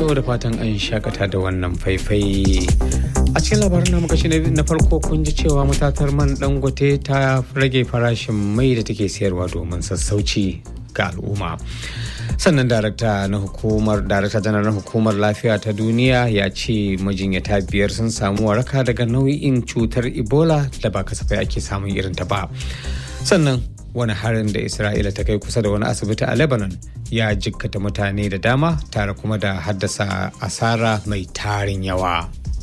to da fatan an shakata da wannan faifai a cikin labarin namu kashi na farko kun ji cewa matatar man dangote ta rage farashin mai da take sayarwa domin sassauci ga al'umma sannan darakta na hukumar darakta janar na hukumar lafiya ta duniya ya ce majinyata biyar sun samu waraka daga nau'in cutar ebola da ba kasafai ake samun irin ta ba sannan wani harin da isra'ila ta kai kusa da wani asibiti a lebanon ya jikkata mutane da dama tare kuma da haddasa asara mai tarin yawa